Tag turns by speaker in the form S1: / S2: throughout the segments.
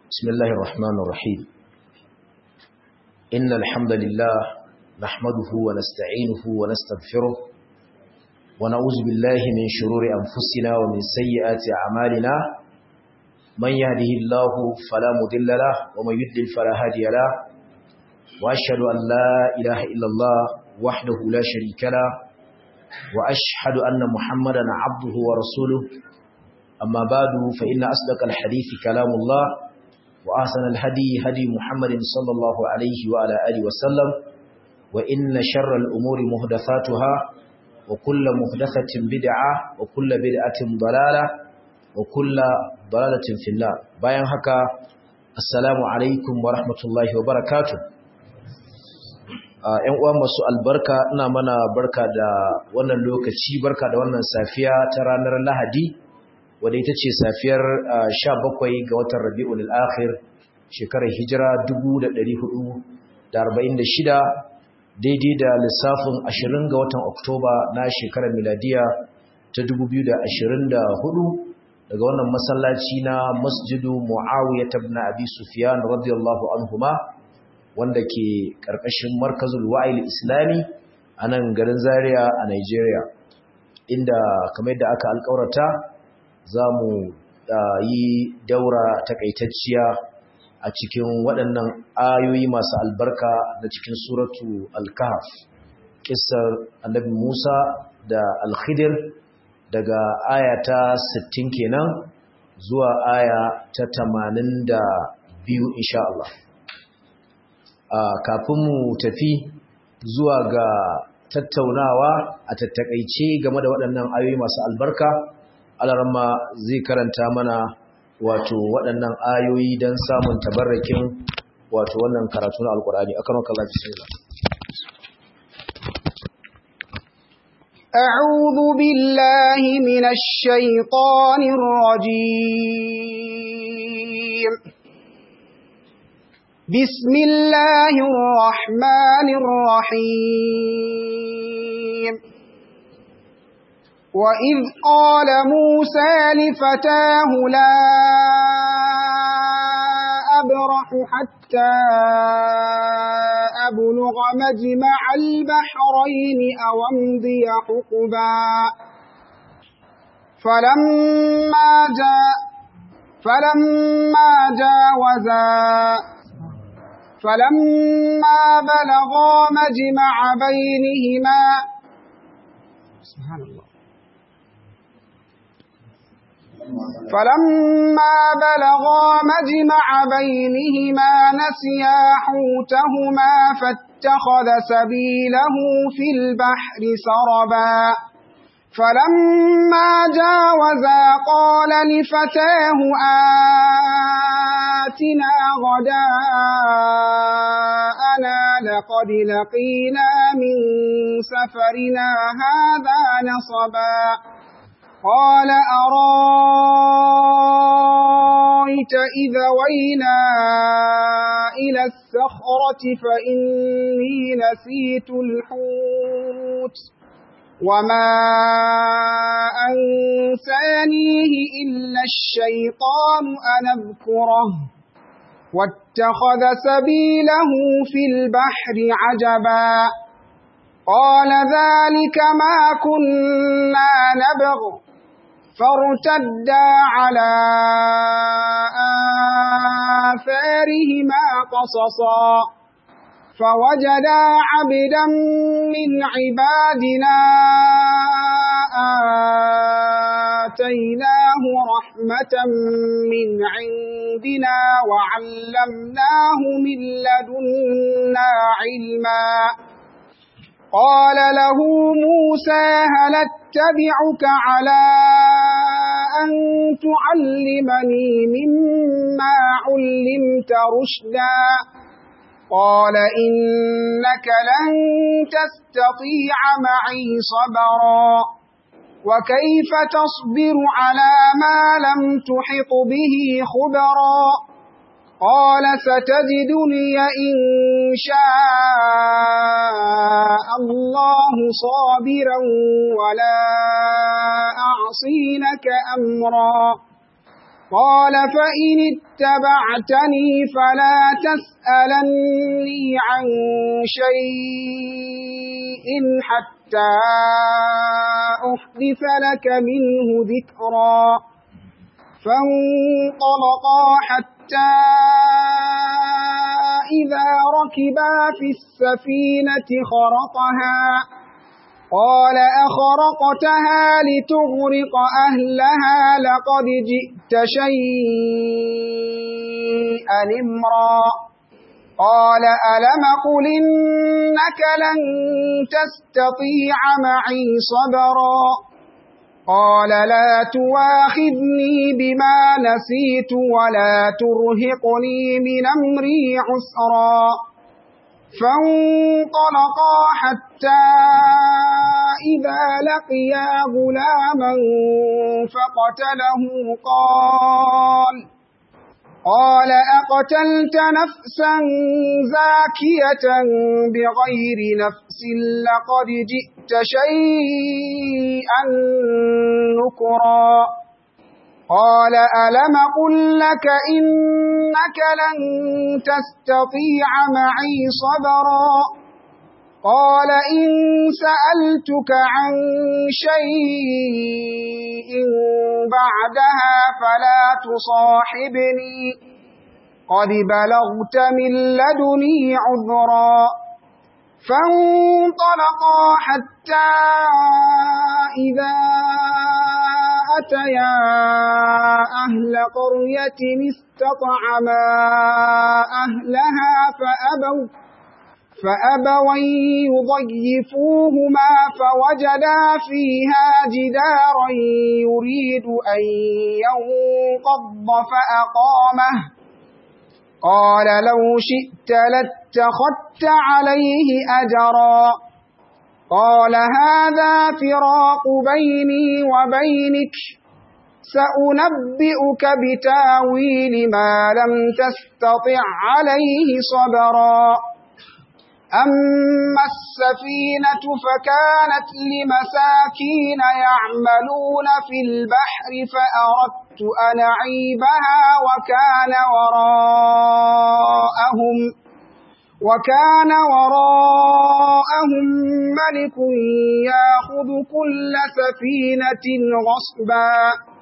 S1: بسم الله الرحمن الرحيم إن الحمد لله نحمده ونستعينه ونستغفره ونعوذ بالله من شرور أنفسنا ومن سيئات أعمالنا من يهده الله فلا مضل له ومن يضلل فلا هادي له وأشهد أن لا إله إلا الله وحده لا شريك له وأشهد أن محمدا عبده ورسوله أما بعد فإن أصدق الحديث كلام الله وأحسن الهدي هدي محمد صلى الله عليه وعلى آله وسلم وإن شر الأمور مهدثاتها وكل مهدثة بدعة وكل بدعة ضلالة وكل ضلالة في النار bayan haka assalamu alaikum wa rahmatullahi wa barakatuh ‘yan uwa masu albarka ina mana barka da wannan lokaci barka da wannan safiya ta ranar lahadi wadda ita ce safiyar 17 ga watan rabi'ul akhir shekarar hijira 1446 daidai da lissafin 20 ga watan oktoba na shekarar miladiya ta 2024 daga wannan masallaci na masjidu muawiyah ibn abi sufyan radiyallahu anhuma wanda ke karkashin markazul wa'il islami a nan garin zaria a nigeria inda kamar yadda aka alkawarta za mu yi daura takaitacciya a cikin waɗannan ayoyi masu albarka na cikin suratu al-kahf kissar annabi Musa da al-Khidir daga aya ta 60 kenan zuwa aya ta 82 insha Allah kafin mu tafi zuwa ga tattaunawa a tattakaice game da waɗannan ayoyi masu albarka alarma zai karanta mana wato waɗannan ayoyi don samun tabarrakin wato wannan karatu na alkur'ani akan wakar lafi sai
S2: أعوذ بالله من الشيطان الرجيم بسم الله الرحمن الرحيم وإذ قال موسى لفتاه لا أبرح حتى أبلغ مجمع البحرين أو أمضي حقبا فلما جاء فلما جاوزا فلما بلغا مجمع بينهما سبحان الله فلما بلغا مجمع بينهما نسيا حوتهما فاتخذ سبيله في البحر سربا فلما جاوزا قال لفتاه آتنا غداءنا لقد لقينا من سفرنا هذا نصبا قال أرايت إذا وينا إلى السخرة فإني نسيت الحوت وما أنسانيه إلا الشيطان أن أذكره واتخذ سبيله في البحر عجبا قال ذلك ما كنا نبغ فارتدا على آثارهما قصصا فوجدا عبدا من عبادنا آتيناه رحمة من عندنا وعلمناه من لدنا علما قال له موسى هل اتبعك على أن تعلمني مما علمت رشدا قال إنك لن تستطيع معي صبرا وكيف تصبر على ما لم تحط به خبرا قال ستجدني إن شاء الله صابرا ولا أعصي لك أمرا قال فإن اتبعتني فلا تسألني عن شيء حتى أحدث لك منه ذكرا فانطلقا حتى إذا ركبا في السفينة خرقها قال أخرقتها لتغرق أهلها لقد جئت شيئا إمرا قال ألم قل إنك لن تستطيع معي صبرا قال لا تواخذني بما نسيت ولا ترهقني من أمري عسرا فانطلقا حتى إذا لقيا غلاما فقتله قال قال أقتلت نفسا زاكية بغير نفس لقد جئت شيئا نكرا قال ألم قل لك إنك لن تستطيع معي صبرا قال إن سألتك عن شيء بعدها فلا تصاحبني قد بلغت من لدني عذرا فانطلقا حتى إذا أتيا أهل قرية استطعما أهلها فأبوا فأبوا يضيفوهما فوجدا فيها جدارا يريد أن ينقض فأقامه قال لو شئت لاتخذت عليه أجرا قال هذا فراق بيني وبينك سأنبئك بتاويل ما لم تستطع عليه صبرا أما السفينة فكانت لمساكين يعملون في البحر فأردت أن أعيبها وكان وراءهم وكان وراءهم ملك ياخذ كل سفينة غصبا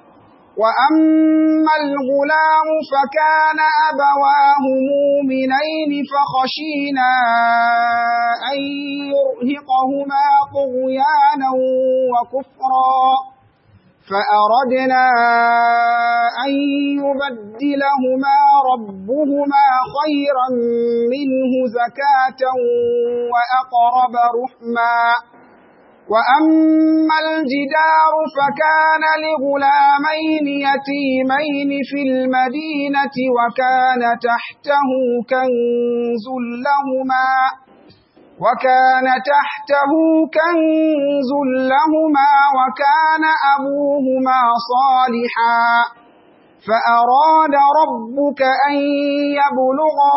S2: وأما الغلام فكان أبواه مؤمنين فخشينا أن يرهقهما طغيانا وكفرا فأردنا أن يبدلهما ربهما خيرا منه زكاة وأقرب رحما وأما الجدار فكان لغلامين يتيمين في المدينة وكان تحته كنز لهما وكان تحته كنز لهما وكان أبوهما صالحا فأراد ربك أن يبلغا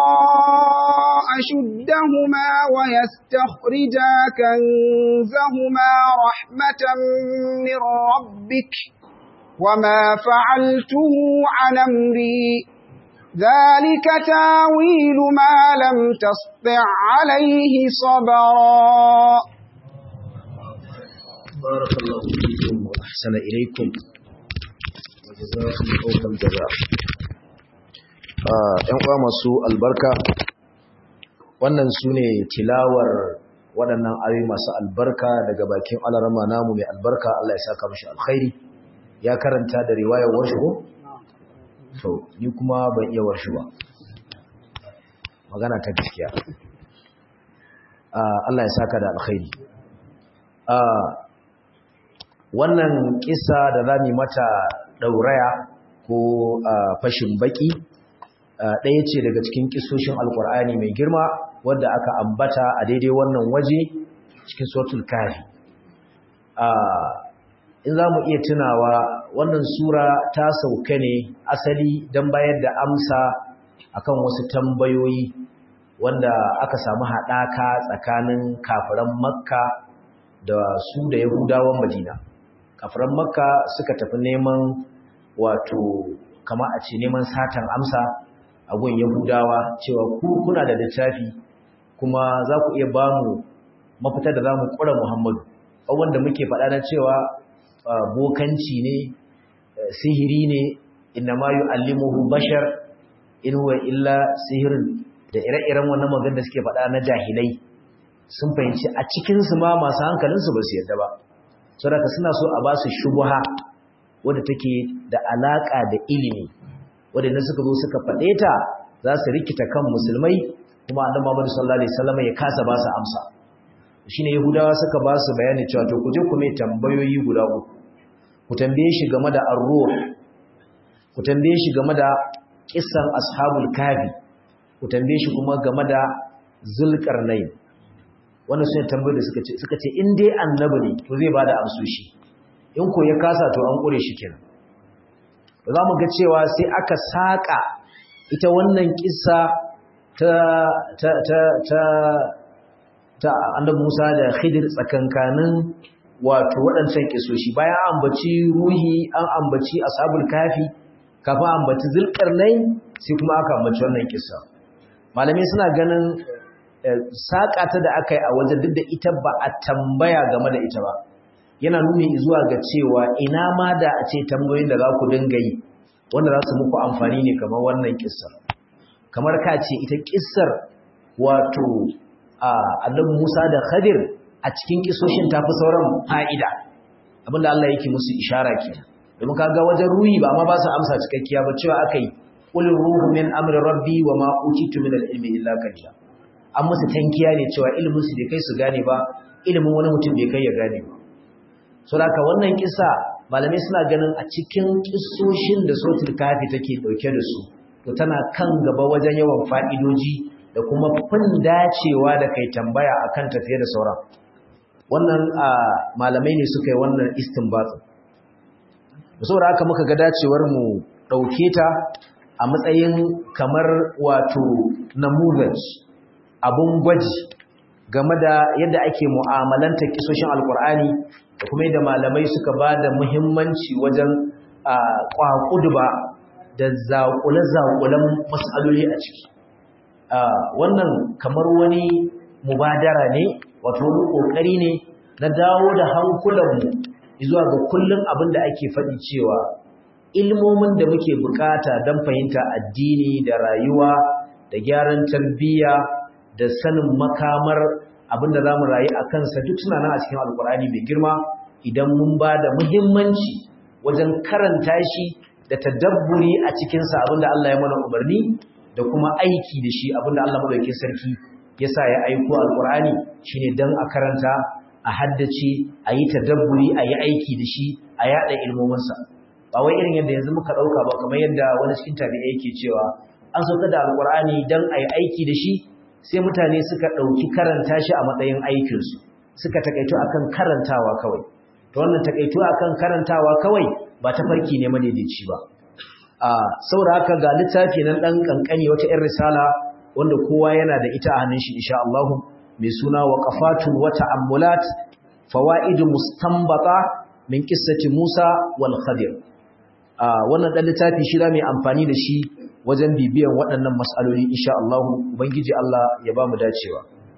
S2: أشدهما ويستخرجا كنزهما رحمة من ربك وما فعلته عن أمري ذلك تاويل ما لم تسطع عليه صبرا
S1: بارك الله فيكم وأحسن إليكم وجزاكم فوق الجزاء ‘yan uwa masu albarka wannan su ne tilawar waɗannan ayoyi masu albarka daga bakin alarama namu mai albarka Allah ya saka mashi alkhairi ya karanta da riwayar warshu to ni kuma ban iya warshu ba magana ta gaskiya Allah ya saka da alkhairi wannan kisa da zamu mata dauraya ko fashin baki ɗaya ce daga cikin kisoshin alkur'ani mai girma wadda aka ambata a daidai wannan waje cikin suratul kafi in za mu iya tunawa wannan sura ta sauka ne asali don bayar da amsa akan wasu tambayoyi wanda aka samu haɗaka tsakanin kafiran makka da su da yahudawan madina kafiran makka suka tafi neman wato kama a ce neman satan amsa a gun yahudawa cewa ku kuna da littafi kuma za ku iya ba mu mafita da za mu ƙura muhammadu wanda muke faɗa na cewa bokanci ne sihiri ne inna ma yu'allimuhu bashar in huwa illa sihirin da ire-iren wannan magana da suke faɗa na jahilai sun fahimci a cikin su ma masu hankalin su ba su yarda ba saboda suna so a ba su shubha wadda take da alaka da ilimi wadda suka zo suka faɗe ta za su rikita kan musulmai kuma annabi Muhammad sallallahu alaihi wasallam ya kasa ba su amsa shine yahudawa suka ba su bayani cewa to ku je ku mai tambayoyi guda uku ku tambaye shi game da ar-ruh ku tambaye shi game da kissan ashabul kafi ku tambaye shi kuma game da zulkarnain wannan sune tambayoyi da suka ce suka ce in dai annabi ne to zai bada amsoshi in ko ya kasa to an kure shi kenan za mu ga cewa sai aka saka ita wannan kissa ta ta ta ta ta annabi Musa da Khidir tsakankanin wato waɗancan kisoshi bayan an ambaci ruhi an ambaci ashabul kafi kafin ambaci zulkarnain sai kuma aka ambaci wannan kissa malamai suna ganin saƙa ta da aka yi a wajen duk da ita ba a tambaya game da ita ba yana nuni zuwa ga cewa ina ma da a ce tambayoyin da za ku dinga yi wanda za su muku amfani ne kamar wannan kissar kamar ka ce ita kissar wato annabi Musa da Khadir a cikin kisoshin tafi sauran fa'ida abinda Allah yake musu ishara kenan domin kaga wajen ruhi ba ma ba su amsa cikakkiya ba cewa akai qul ruhu min amri rabbi wa ma utitu min al-ilmi illa qalila an musu tankiya ne cewa ilimin su bai kai su gane ba ilimin wani mutum bai kai ya gane ba so haka wannan kisa malamai suna ganin a cikin kissoshin da sotul kafi take dauke da su to tana kan gaba wajen yawan fa'idoji da kuma fin dacewa da kai tambaya akan tafiye da sauran wannan malamai ne suka yi wannan istinbatsin saboda haka muka ga dacewar mu dauke ta a matsayin kamar wato namuzaj abun gwaji game da yadda ake mu'amalanta kisoshin alkur'ani da kuma yadda malamai suka ba da muhimmanci wajen kwakuduba da zaƙule-zaƙulen matsaloli a ciki wannan kamar wani mubadara ne wato wani ƙoƙari ne na dawo da hankulanmu zuwa ga kullum abin da ake faɗi cewa ilmomin da muke bukata don fahimta addini da rayuwa da gyaran tarbiyya da sanin makamar abin da za mu rayu a kansa duk suna nan a cikin alkur'ani mai girma idan mun ba da muhimmanci wajen karanta shi da tadabburi a cikinsa abin da Allah ya mana umarni da kuma aiki da shi abin da Allah madaukakin sarki ya sa ya aiko alkur'ani shine dan a karanta a haddace a yi tadabburi a yi aiki da shi a yada ilmominsa ba wai irin yadda yanzu muka ɗauka ba kamar yadda wani cikin tabi'a yake cewa an sauka da alkur'ani dan a yi aiki da shi sai mutane suka ɗauki karanta shi a matsayin aikinsu suka takaito akan karantawa kawai ta wannan takaito akan karantawa kawai ba ta farki ne madaidaici ba a saboda haka ga littafi nan ɗan ƙanƙani wata 'yan risala wanda kowa yana da ita a hannun shi insha Allah mai suna waqafatun wa ta'ammulat fawaidu mustanbata min qissati Musa wal Khadir a wannan dan littafi shi da mai amfani da shi wajen bibiyan waɗannan mas'aloli insha Allah ubangiji Allah ya ba mu dacewa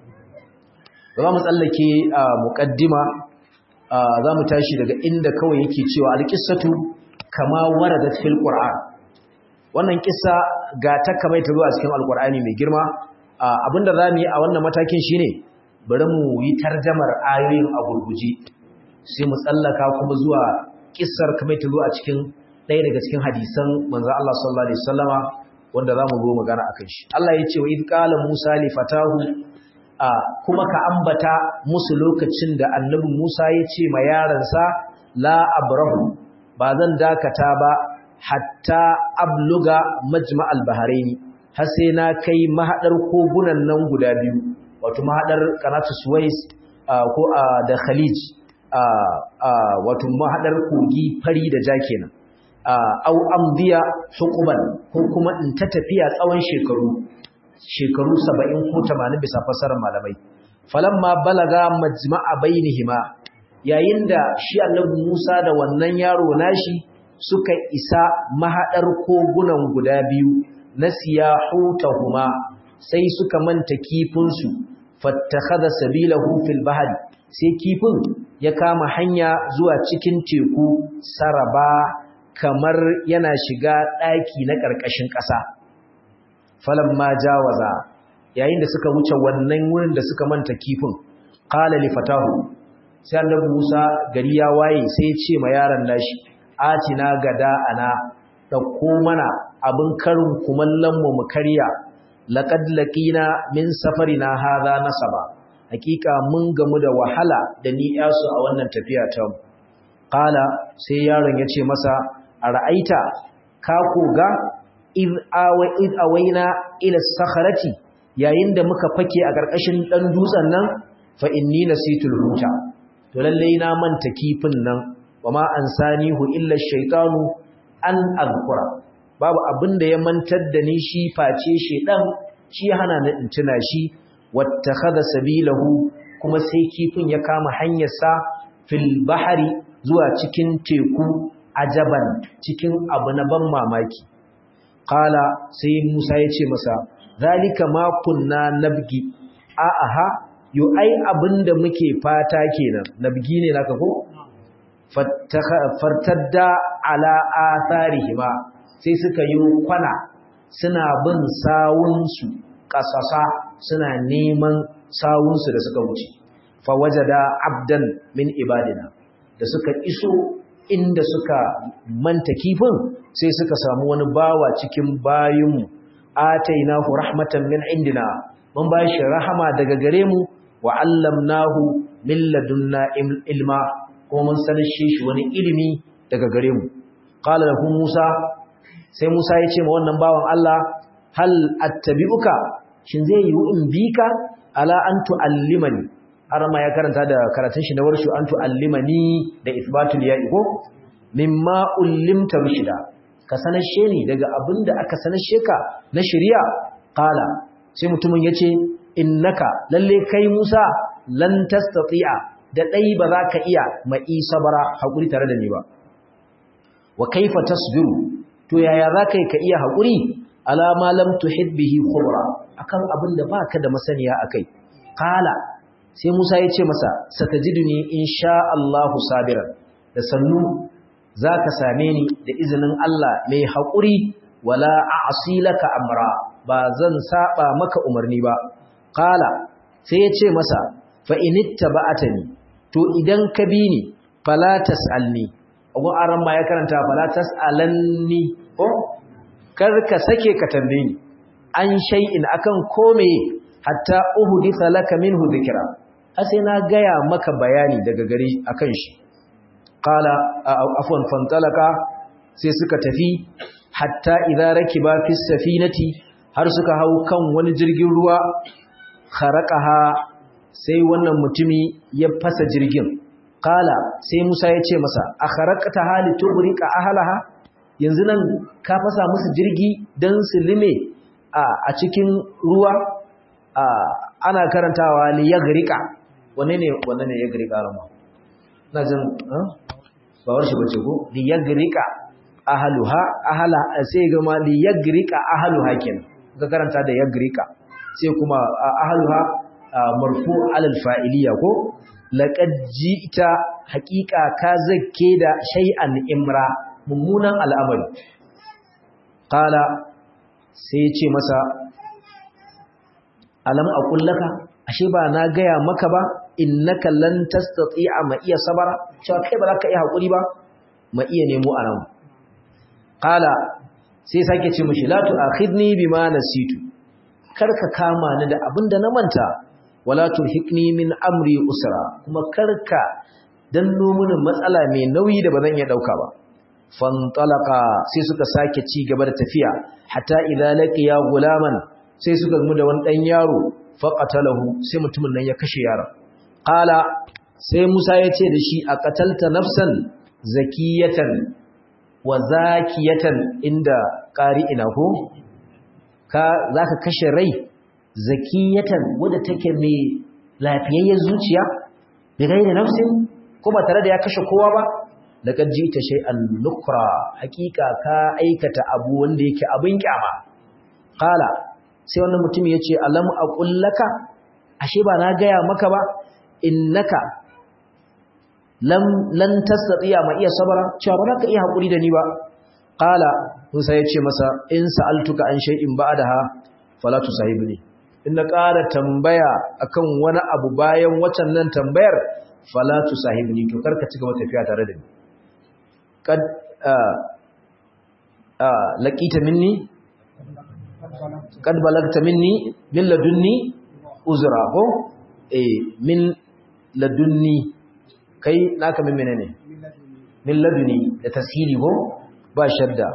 S1: za mu tsallake a muqaddima za mu tashi daga inda kawai yake cewa alqissatu kama waradat fil qur'an wannan kissa ga ta kamar ta zuwa cikin alqur'ani mai girma abinda zamu yi a wannan matakin shine bari mu yi tarjamar ayoyin a gurguje sai mu tsallaka kuma zuwa kissar kamar ta zuwa cikin ɗaya daga cikin hadisan manzo Allah sallallahu alaihi wasallama wanda zamu zo magana akan shi Allah ya ce wa id qala Musa li fatahu kuma ka ambata musu lokacin da annabi Musa ya ce ma yaransa la abrahu ba zan dakata ba hatta abluga majma'al bahraini har sai na kai mahadar kogunan nan guda biyu wato mahadar kanatu suwais ko da khalij wato mahadar kogi fari da ja kenan au amdiya hukuman ko kuma in ta tafiya tsawon shekaru shekaru 70 ko 80 bisa fasarar malamai falamma balaga majma'a bainihima yayin da shi annabi Musa da wannan yaro nashi suka isa mahadar kogunan guda biyu na siyahutahuma sai suka manta kifinsu fattakhadha sabilahu fil bahri sai kifin ya kama hanya zuwa cikin teku saraba kamar yana shiga daki na karkashin ƙasa falamma jawaza yayin da suka wuce wannan wurin da suka manta kifin qala li fatahu sai annabi Musa gari ya waye sai ya ce ma yaron nashi atina gada ana dauko mana abin karin kumallon mu mu karya laqad laqina min safarina hadha nasaba hakika mun gamu da wahala da ni yasu a wannan tafiya ta mu qala sai yaron ya ce masa ara'aita ka koga id awa id awaina ila sakharati yayin da muka fake a ƙarƙashin ɗan dutsen nan fa inni nasitul huta to lalle na manta kifin nan wama ansanihu illa shaytanu an azkura babu abin da ya mantar da ni shi face shedan shi hana ni in tuna shi wattakhadha sabilahu kuma sai kifin ya kama hanyar sa fil bahri zuwa cikin teku ajaban cikin abu na ban mamaki qala sai Musa ya ce masa zalika ma kunna nabgi a aha yo ai abinda muke fata kenan nabgi ne naka ko fartadda ala atharihima sai suka yi kwana suna bin sawunsu kasasa suna neman sawunsu da suka wuce fa wajada abdan min ibadina da suka iso inda suka manta kifin sai suka samu wani bawa cikin bayinmu atainahu rahmatan min indina mun ba shi rahama daga gare mu wa allamnahu min ladunna ilma kuma mun sanar shi wani ilimi daga gare mu qala lahu musa sai musa ya ce ma wannan bawan Allah hal attabi'uka shin zai yi in bika ala an tu'allimani arama ya karanta da karatun shi na warshu an tu'allimani da isbatul ya'i ko mimma ullimta rushida ka sanashe ni daga abinda aka sanashe ka na shari'a qala sai mutumin yace innaka lalle kai Musa lan tastati'a da dai ba za ka iya mai sabara hakuri tare da ni ba wa kaifa tasbiru to yaya za ka ka iya hakuri ala ma lam tuhid bihi khubra akan abinda baka da masaniya akai qala sai Musa yace masa satajiduni insha Allahu sabiran da sannu za ka same ni da izinin Allah mai haƙuri wala a laka amra ba zan saba maka umarni ba ƙala sai ya ce masa fa'initta ba ni to idan ka bi ni falatas alni agun aran ma ya karanta falatas alanni ko kar ka sake ka tambaye ni an shay'in akan kome hatta uhuditha laka minhu dhikra sai na gaya maka bayani daga gari akan shi qala afwan fantalaka sai suka tafi hatta idza rakiba fi safinati har suka hau kan wani jirgin ruwa kharaqaha sai wannan mutumi ya fasa jirgin qala sai Musa ya ce masa akharaqta hali tughriqa ahlaha yanzu nan ka fasa musu jirgi dan su lime a cikin ruwa ana karantawa li yaghriqa wanne ne wanne ne yaghriqa rama na jin ba war shi bace ko li yagrika ahluha ahla sai ga ma li yagrika ahluha kin ga karanta da yagrika sai kuma ahluha marfu alal fa'iliya ko laqad ji'ta haqiqa ka zakke da shay'an imra mummunan al'amari qala sai ya ce masa alam aqul laka ashe ba na gaya maka ba innaka lan tastati'a ma iya sabara cewa kai ba za ka iya hakuri ba ma iya nemo anan qala sai sake ce mishi la tu'akhidni bima nasitu karka kama ni da abinda na manta wala turhiqni min amri usra kuma karka danno mini matsala mai nauyi da bazan iya dauka ba fantalaqa sai suka sake ci gaba da tafiya hatta idza laqiya gulaman sai suka gamu da wani dan yaro faqatalahu sai mutumin nan ya kashe yaron qala sai Musa ya ce da shi a qatalta nafsan zakiyatan wa zakiyatan inda qari'ina ko ka zaka kashe rai zakiyatan wadda take mai lafiyayyen zuciya da gaira nafsin ko ba tare da ya kashe kowa ba laqad jita shay'an nukra hakika ka aikata abu wanda yake abin kyama qala sai wannan mutum yace alam aqul laka ashe ba na gaya maka ba innaka lam lan tastati'a ma iya sabara cewa ba za ka iya hakuri da ni ba qala Musa yace masa in sa'altuka an shay'in ba'daha fala tusahibni in na ƙara tambaya akan wani abu bayan wacan nan tambayar fala tusahibni to karka ci gaba tafiya tare da ni kad laqita minni kad balagta minni min ladunni uzra ko eh min ladunni kai naka min menene min laduni da tasiri ko ba shadda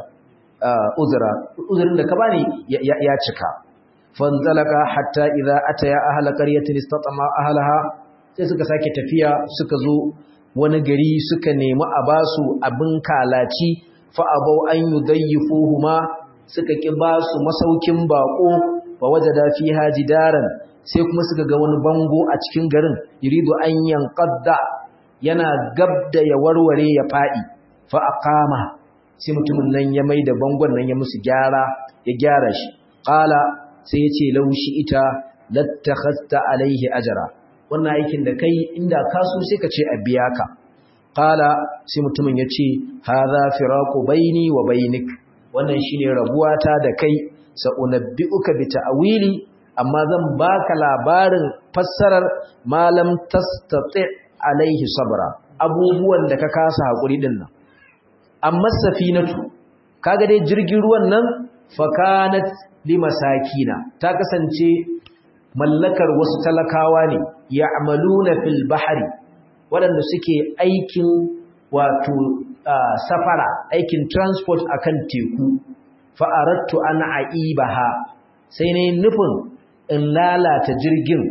S1: uzra uzrin da ka bani ya cika fanzalaka hatta idza ataya ahla qaryatin istatama ahlaha sai suka sake tafiya suka zo wani gari suka nemi a basu abin kalaci fa abau an yudayyifuhuma suka ki basu masaukin bako wa wajada fiha jidaran sai kuma suka ga wani bango a cikin garin yuridu an yanqadda yana gabda ya warware ya fadi fa aqama sai mutumin nan ya maida bangon nan ya musu gyara ya gyara shi qala sai ya ce laushi ita lattakhasta alaihi ajra wannan aikin da kai inda ka so sai ka ce a biya ka qala sai mutumin ya ce hadha firaqu baini wa bainik wannan shine rabuwata da kai sa unabbiuka bi ta'wili amma zan baka labarin fassarar malam tastati alaihi sabra abubuwan da ka kasa hakuri din nan amma safinatu kaga dai jirgin ruwan nan fakanat limasakina ta kasance mallakar wasu talakawa ne ya'maluna fil bahri waɗanda suke aikin wato safara aikin transport akan teku fa aradtu an aibaha sai ne nufin in lalata jirgin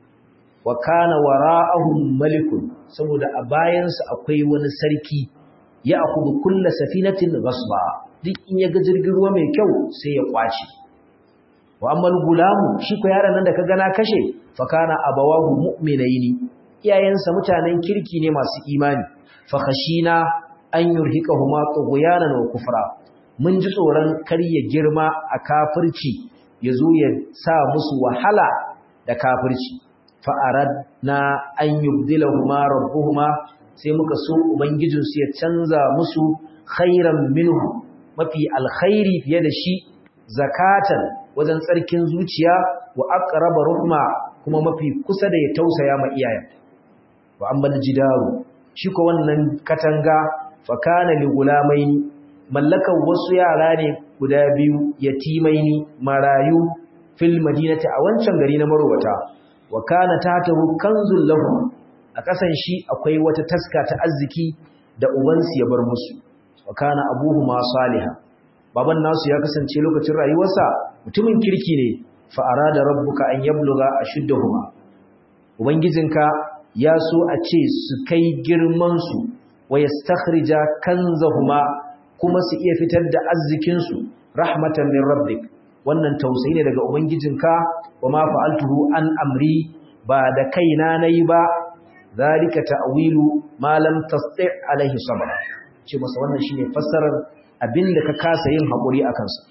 S1: wa kana wara'ahum malikun saboda a bayansa akwai wani sarki ya akhudhu kull safinatin ghasba duk in ya ga jirgin ruwa mai kyau sai ya kwace wa ammal gulamu shi ko yaron nan da ka gana kashe fa kana abawahu mu'minaini iyayensa mutanen kirki ne masu imani fa khashina an yurhiqahuma tughyanan wa kufra mun ji tsoron kar ya girma a kafirci yazo ya sa musu wahala da kafirci fa aradna an yubdilahuma rabbuhuma sai muka so ubangijinsu ya canza musu khairan minhu mafi alkhairi fiye da shi zakatan wajen tsarkin zuciya wa aqraba ruhma kuma mafi kusa da ya tausaya ma iyayen wa ammal jidaru shi ko wannan katanga fa kana li gulamaini mallakan wasu yara ne guda biyu yatimaini marayu fil madinati a wancan gari na marwata wa kana tatahu kanzul lahum a kasan shi akwai wata taska ta arziki da ubansu ya bar musu wa kana abuhuma salihah baban nasu ya kasance lokacin rayuwarsa mutumin kirki ne fa arada rabbuka an yabluga ashuddahuma ubangijinka ya so a ce su kai girman su wa yastakhrija kanzahuma kuma su iya fitar da arzikin su rahmatan min rabbik wannan tausayi ne daga ubangijinka wa ma fa'altuhu an amri ba da kaina nayi ba zalika ta'wilu ma lam tasti' alaihi sabra ce masa wannan shine fassarar abinda ka kasa yin hakuri akan sa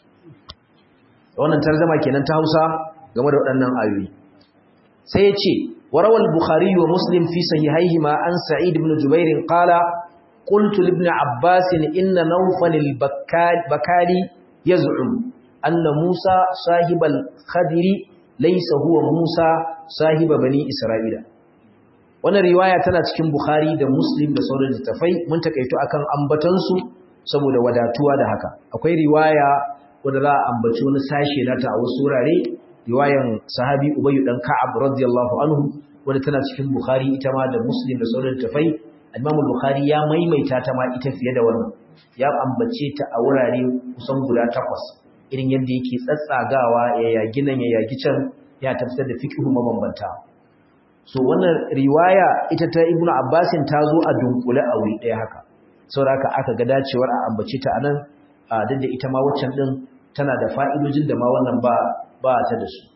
S1: wannan tarjuma kenan ta Hausa game da waɗannan ayoyi sai ya ce warawal bukhari wa muslim fi sahihayhima an sa'id ibn jubair qala qultu li ibn abbas inna nawfal al-bakali yaz'um anna musa sahibal khadiri laysa huwa musa sahiba bani isra'ila wannan riwaya tana cikin Bukhari da Muslim da sauran littafai mun takaito akan ambatansu saboda wadatuwa da haka akwai riwaya wanda za a ambaci wani sashe nata a wasu wurare riwayan sahabi Ubay dan Ka'ab radiyallahu anhu wanda tana cikin Bukhari ita ma da Muslim da sauran littafai Imam Bukhari ya maimaita ta ma ita fiye da wannan ya ambace ta a wurare kusan guda takwas irin yadda yake tsatsagawa ya yagi nan ya yagi can ya tafsir da fiqhu mabambanta so wannan riwaya ita ta ibnu abbasin ta zo a dunkule a wuri ɗaya haka saboda haka aka ga dacewar a ambace ta anan duk da ita ma waccan din tana da fa'idojin da ma wannan ba ba ta da su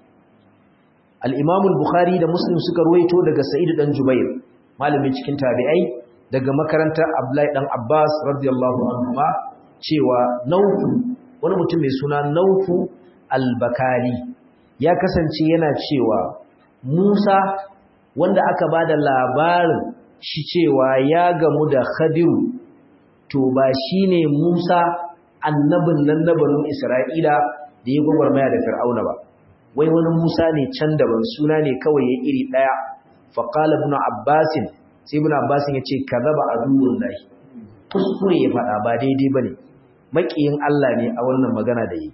S1: al-imam al-bukhari da muslim suka ruwaito daga sa'id dan jubair malamin cikin tabi'ai daga makarantar Abdullahi dan Abbas radiyallahu anhu cewa Naufu wani mutum mai suna Naufu al-Bakali ya kasance yana cewa Musa wanda aka bada labarin shi cewa ya gamu da Khadiru to ba shine Musa annabin nan na banu Isra'ila da ya gwagwarmaya da Fir'auna ba wai wani Musa ne can daban suna ne kawai ya iri daya faqala ibn Abbas sai ibn Abbas ya ce kadaba adullahi kuskure ya faɗa ba daidai bane makiyin Allah ne a wannan magana da yi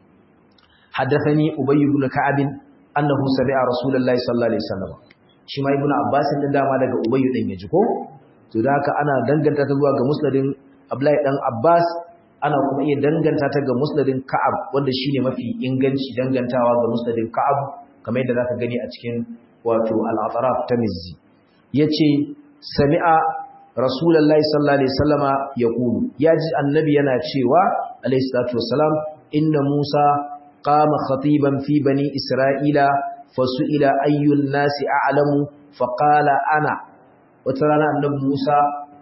S1: haddathani Ubay ibn Ka'ab annahu sami'a Rasulullahi sallallahu alaihi wasallam shi ma ibn Abbas din dama daga Ubay din ya ji ko to da haka ana danganta ta zuwa ga musnadin Abdullahi dan Abbas ana kuma iya danganta ta ga musnadin Ka'ab wanda shine mafi inganci dangantawa ga musnadin Ka'ab kamar yadda zaka gani a cikin wato al-atraf ta Mizzi yace sami'a Rasulullahi sallallahu alaihi wasallama yaqulu yaji annabi yana cewa alaihi salatu wassalam inna Musa qama khatiban fi bani Isra'ila fasu'ila ayyun nasi a'lamu faqala ana wata rana annabi Musa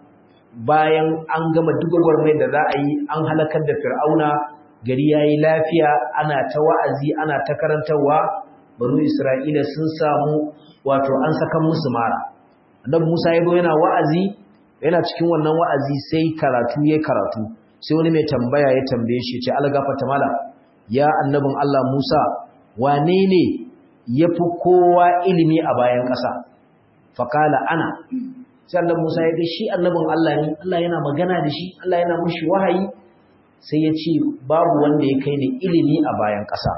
S1: bayan an gama dugagwar mai da za a yi an halakar da fir'auna gari ya yi lafiya ana ta wa'azi ana ta karantarwa banu isra'ila sun samu wato an saka musu mara annabi musa ya zo yana wa'azi yana cikin wannan wa'azi sai karatu ya karatu sai wani mai tambaya ya tambaye shi ce algafata mala ya annabin allah musa wane ne ya fi kowa ilimi a bayan ƙasa faƙala ana sai annabi Musa ya ga shi annabin Allah ne Allah yana magana da shi Allah yana mushi wahayi sai ya ce babu wanda ya kai ni ilimi a bayan ƙasa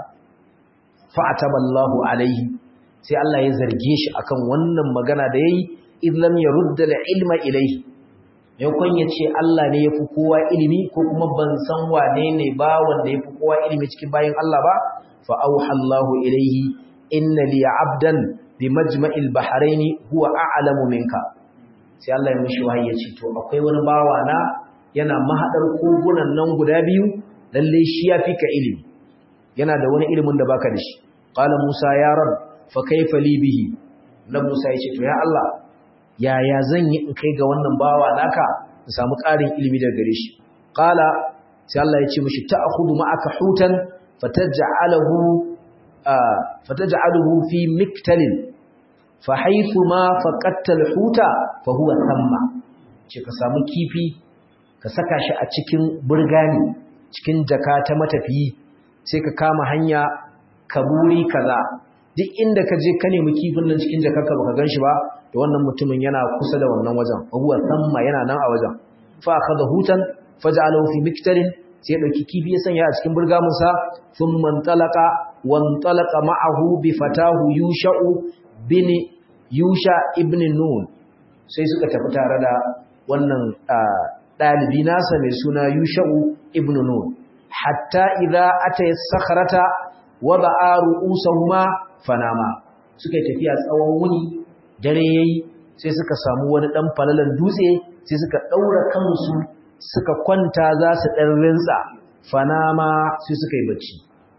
S1: fa ataballahu alaihi sai Allah ya zarge shi akan wannan magana da yayi id lam yurda ilma ilaihi yakon ya ce Allah ne yafi kowa ilimi ko kuma ban san wane ne ba wanda yafi kowa ilimi cikin bayan Allah ba fa auha Allahu ilaihi inna li 'abdan bi majma'il bahraini huwa a'lamu minka sai Allah ya mishi wahayi ya ce to akwai wani bawa na yana mahadar kogunan nan guda biyu lalle shi ya fika ilimi yana da wani ilimin da baka da shi qala musa ya rab fa kaifa li bihi na musa ya ce to ya Allah yaya zan yi in kai ga wannan bawa naka in samu ƙarin ilimi daga gare shi qala sai Allah ya ce mishi ta'khudhu ma'aka hutan fataj'alahu fataj'aluhu fi miktalin fahaifu ma faƙattar huta fahuwa samma ce ka samu kifi ka saka shi a cikin burgani cikin jaka ta matafiyi sai ka kama hanya ka buri kaza duk inda ka je ka nemi kifin nan cikin jakarka baka gan shi ba da wannan mutumin yana kusa da wannan wajen fahuwa samma yana nan a wajen fa akhadha hutan faj'alahu fi miktarin sai ya dauki kifi ya sanya a cikin burgamunsa thumma talaqa wan talaqa ma'ahu bi fatahu yusha'u bin Yusha ibn Nun sai suka tafi tare da wannan ɗalibi nasa mai suna Yusha'u ibn Nun hatta idza ata sakhrata wada'a ru'usahuma fanama suka tafiya tsawon wuni dare yayi sai suka samu wani dan falalan dutse sai suka daura kansu suka kwanta za su dan rinsa fanama sai suka yi bacci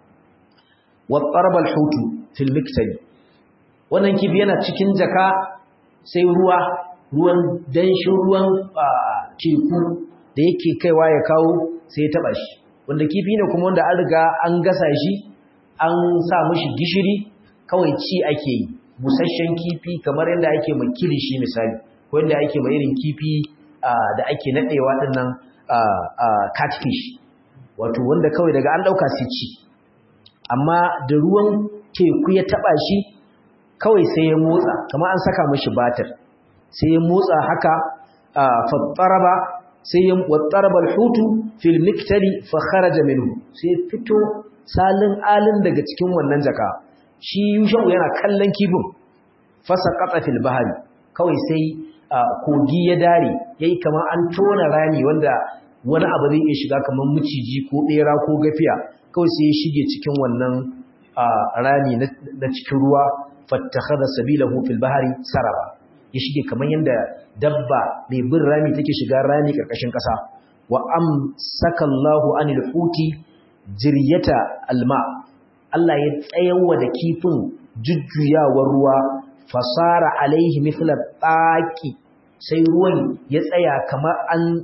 S1: wa qaraba al-hutu fil miktali wannan kifi yana cikin jaka sai ruwa ruwan danshin ruwan teku da yake kaiwa ya kawo sai ya taba shi wanda kifi ne kuma wanda an riga an gasa shi an sa mishi gishiri kawai ci ake yi busasshen kifi kamar yadda ake mai kilishi misali ko yadda ake mai irin kifi da ake nadewa dinnan catfish wato wanda kawai daga an dauka sai ci amma da ruwan teku ya taba shi kawai sai ya motsa kamar an saka mashi batir sai ya motsa haka fattaraba sai ya wattaraba alhutu fil miktari fa kharaja minhu sai fito salin alin daga cikin wannan jaka shi yushau yana kallon kifin fasa qata fil bahri kawai sai kogi ya dare yayi kamar an tona rami wanda wani abu zai iya shiga kamar miciji ko bera ko gafiya kawai sai ya shige cikin wannan rami na cikin ruwa fattakhadha sabilahu fil bahri saraba ya shige kaman yanda dabba mai bin rami take shiga rami karkashin kasa wa amsaka Allahu anil huti jiryata alma Allah ya tsayawa da kifin jujjuyawar ruwa fasara alaihi mithla taqi sai ruwan ya tsaya kamar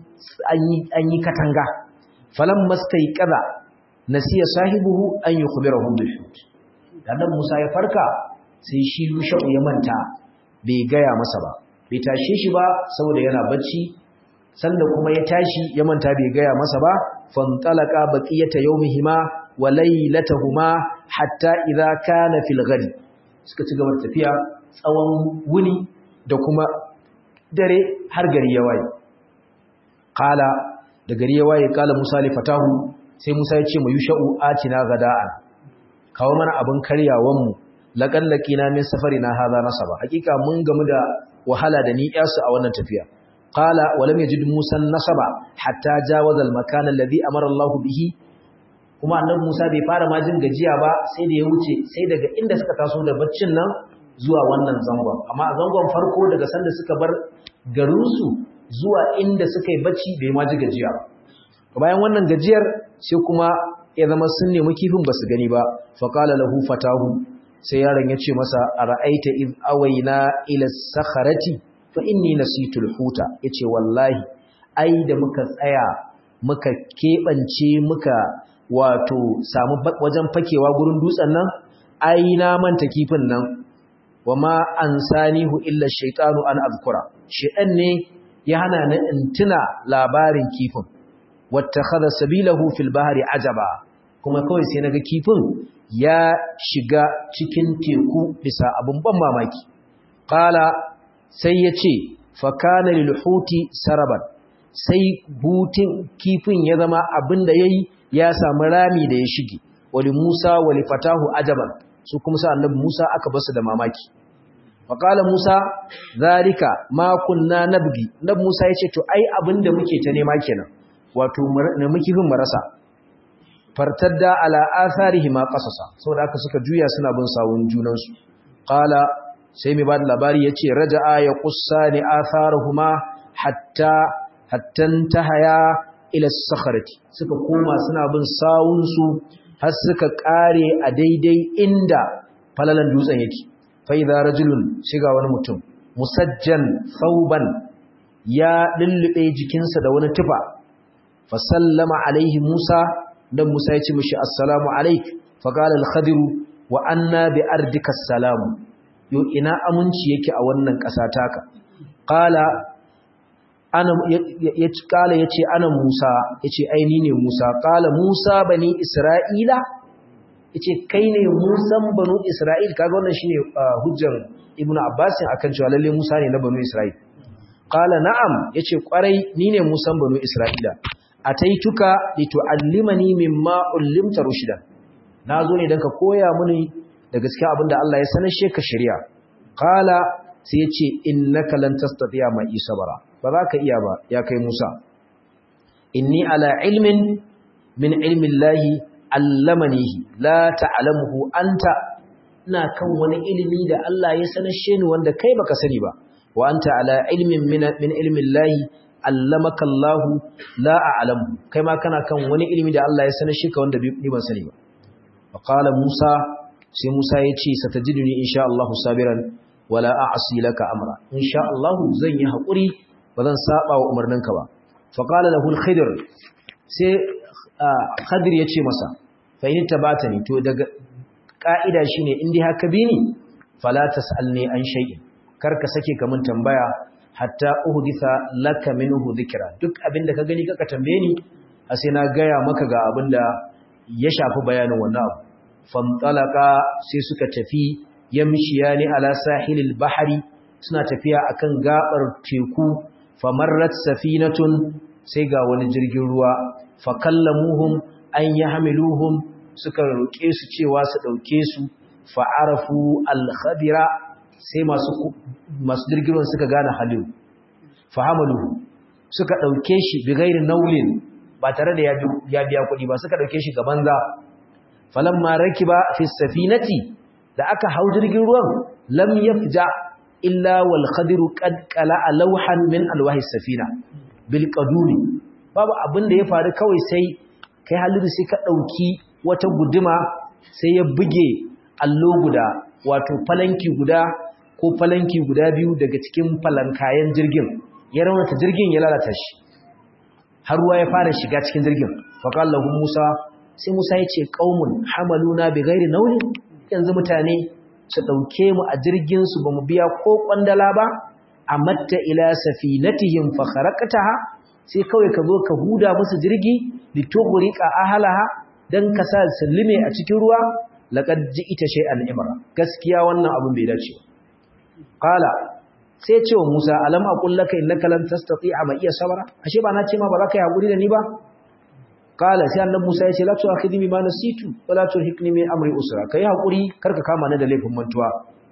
S1: an yi katanga falan mastai kaza nasiya sahibuhu an yi khubirahu bil hut dan Musa ya farka sai shi Yusha'u ya manta bai gaya masa ba bai tashe shi ba saboda yana bacci sanda kuma ya tashi ya manta bai gaya masa ba fantalaka baqiyata yawmihima wa laylatahuma hatta idza kana fil ghadi suka ci gaba tafiya tsawon wuni da kuma dare har gari ya waye qala da gari ya waye kala Musa li fatahu sai Musa ya ce mu yusha'u atina gada'an kawo mana abin karyawan mu laqallaqina min safarina hadha nasaba hakika mun gamu da wahala da ni yasu a wannan tafiya qala wa lam yajid Musa nasaba hatta jawaza al-makan alladhi amara Allah bihi kuma annabi Musa bai fara ma jin gajiya ba sai da ya wuce sai daga inda suka taso da baccin nan zuwa wannan zangon amma a zangon farko daga sanda suka bar garinsu zuwa inda suka yi bacci bai ma ji gajiya bayan wannan gajiyar sai kuma ya zama sun nemi kifin ba su gani ba faƙala lahu fatahu sai yaron ya ce masa a ra'aita iz awaina ila sakharati fa inni nasitul huta yace wallahi ai da muka tsaya muka keɓance muka wato samu wajen fakewa gurin dutsen nan ai na manta kifin nan wa ma ansanihu illa shaytanu an azkura shaytan ne ya hana ni in tuna labarin kifin wattakhadha sabilahu fil bahri ajaba kuma kawai sai naga kifin ya shiga cikin teku bisa abun ban mamaki qala sai yace fa kana lil huti saraban sai butin kifin ya zama abinda yayi ya samu rami da ya shige wali Musa wali fatahu ajaban su kuma sa annabi Musa aka basu da mamaki faqala Musa zalika ma kunna nabgi annabi Musa yace to ai abinda muke ta nema kenan wato ne muke fin marasa fartadda ala atharihi ma qasasa saboda haka suka juya suna bin sawun junan su qala sai mai bada labari yace raja'a ya qussani atharuhuma hatta hattan tahaya ila sakharati suka koma suna bin sawun su har suka kare a daidai inda falalan dutsen yake fa idza rajulun shiga wani mutum musajjan thawban ya lullube jikinsa da wani tufa fa sallama alaihi Musa dan Musa ya ce mishi assalamu alaik fa qala al-khadir wa anna bi ardika assalamu yo ina aminci yake a wannan ƙasa taka qala ana ya kala yace ana Musa yace ai ni ne Musa kala Musa bani Isra'ila yace kai ne Musan banu Isra'il kaga wannan shine hujjar Ibn Abbas akan cewa lalle Musa ne na banu Isra'il kala na'am yace kwarai ni ne Musan banu Isra'ila ataituka litu'allimani mimma ullimta rushdan nazo ne dan ka koya mini da gaskiya abinda Allah ya sanar she ka shari'a kala sai yace innaka lan tastati'a ma isabara ba za ka iya ba ya kai Musa inni ala ilmin min ilmin lahi allamanihi la ta'lamuhu anta ina kan wani ilimi da Allah ya sanashe ni wanda kai baka sani ba wa anta ala ilmin min min ilmin lahi allamaka Allah la a'lamu kai ma kana kan wani ilimi da Allah ya sanashe ka wanda ni ban sani ba fa qala Musa sai Musa ya ce satajiduni insha Allah sabiran wala a'si laka amra insha Allah zan yi hakuri ba zan saba wa umarninka ba faƙala da hulkhidir sai khadir ya ce masa fa'ini tabata ne to daga ƙa'ida shi ne inda haka bi ni falatas alne an shai'in karka sake kamun tambaya hatta uhudisa laka min uhudikira duk abinda ka gani kaka tambaye ni a sai na gaya maka ga abin da ya shafi bayanin wannan abu famtalaka sai suka tafi yamshiya ne ala sahilil bahari suna tafiya akan gabar teku famarrat safinatun sai ga wani jirgin ruwa fakallamuhum an yahmiluhum suka roke su cewa su dauke su fa'arafu al-khabira sai masu masu jirgin ruwan suka gane halin fahamaluhu suka dauke shi bi ghairi naulin ba tare da ya biya kuɗi ba suka dauke shi gaban za falamma rakiba fi safinati da aka hau jirgin ruwan lam yafja illa wal khadiru qad qala'a lawhan min alwahi safina bil qadumi babu abin da ya faru kawai sai kai haliru sai ka dauki wata guduma sai ya buge allo guda wato falanki guda ko falanki guda biyu daga cikin falankayen jirgin ya raunata jirgin ya lalata shi har ruwa ya fara shiga cikin jirgin faƙallahu musa sai musa ya ce ƙaumun hamaluna bi gairi nauyin yanzu mutane su ɗauke mu a jirginsu ba mu biya ko ƙwandala ba a matta ila safinatihim fa kharaqtaha sai kawai ka zo ka huda musu jirgi litughriqa ahlaha dan ka sa sallime a cikin ruwa laqad ji'ita shay'an imra gaskiya wannan abun bai dace qala sai ce wa Musa alam aqul laka innaka lan tastati'a ma iya sabara ashe ba na ce ma ba za ka yi hakuri da ni ba qala sai annabi Musa ya ce la tu'akhidni bima nasitu wa la turhiqni min amri usra kai hakuri karka kama ni da laifin mantuwa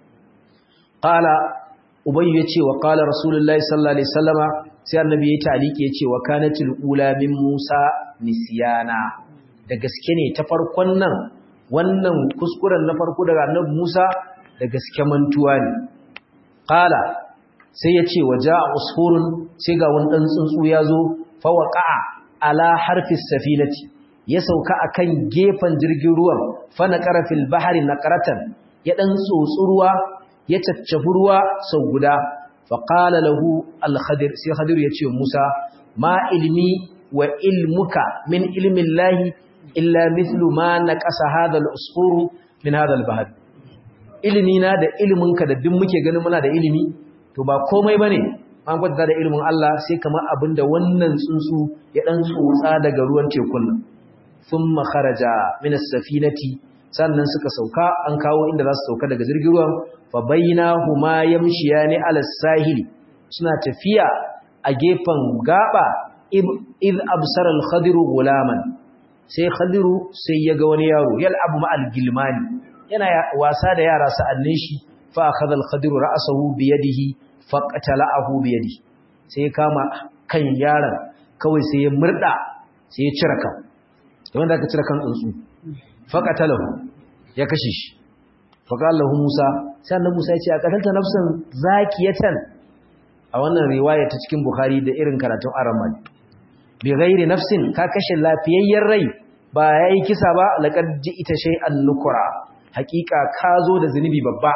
S1: qala ubayyu ya ce wa qala rasulullahi sallallahu alaihi wasallama sai annabi ya taliki ya ce wa kanatil ula min Musa nisyana da gaske ne ta farkon nan wannan kuskuren na farko daga annabi Musa da gaske mantuwa ne qala sai ya ce waja usfurun sai ga wani dan tsuntsu ya zo fa waqa'a ala harfis safinati ya sauka akan gefen jirgin ruwan fa naqara fil bahri naqaratan ya dan tsotsu ruwa ya caccafi ruwa sau guda fa qala lahu al khadir sai khadir ya ce Musa ma ilmi wa ilmuka min ilmi llahi illa mithlu ma naqasa hadha al usfuru min hadha al bahr ilimi na da iliminka da duk muke ganin muna da ilimi to ba komai bane an gwada da ilimin Allah sai kamar abinda wannan tsuntsu ya dan tsotsa daga ruwan tekun nan thumma kharaja min as-safinati sannan suka sauka an kawo inda za su sauka daga jirgin ruwan fa bainahuma yamshiyani ala sahili suna tafiya a gefen gaba id absara al-khadir gulaman sai khadiru sai ya ga wani yaro yal'abu ma'al gilmani yana wasa da yara sa'annin shi fa akhadha al-khadir ra'sahu bi yadihi faqtala'ahu bi yadihi sai ya kama kan yaron kawai sai ya murda sai ya cire kan wanda aka cire kan tsuntsu faqatalahu ya kashe shi faqalahu Musa sai annabi Musa ya ce a qatalta nafsan zakiyatan a wannan riwaya ta cikin Bukhari da irin karatun Aramal bi ghairi nafsin ka kashe lafiyayyen rai ba yayi kisa ba laqad ita shay'an nukura hakika ka zo da zunubi babba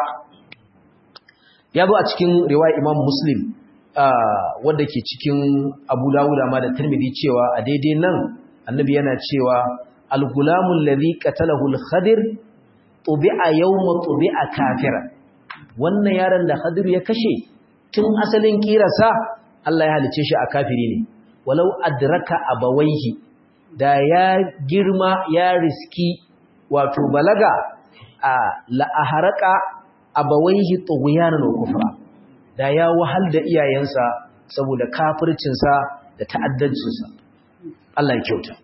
S1: ya zo a cikin riwaya Imam Muslim wanda ke cikin Abu Dawud amma da Tirmidhi cewa a daidai nan annabi yana cewa al-gulamul ladhi qatalahu al-khadir tubi'a yawma tubi'a kafira wannan yaron da khadir ya kashe tun asalin kirasa Allah ya halice shi a kafiri ne walau adraka abawaihi da ya girma ya riski wato balaga a la'aharaka abawaihi tughyanan wa kufra da ya wahal da iyayensa saboda kafircinsa da ta'addancinsa Allah ya kyauta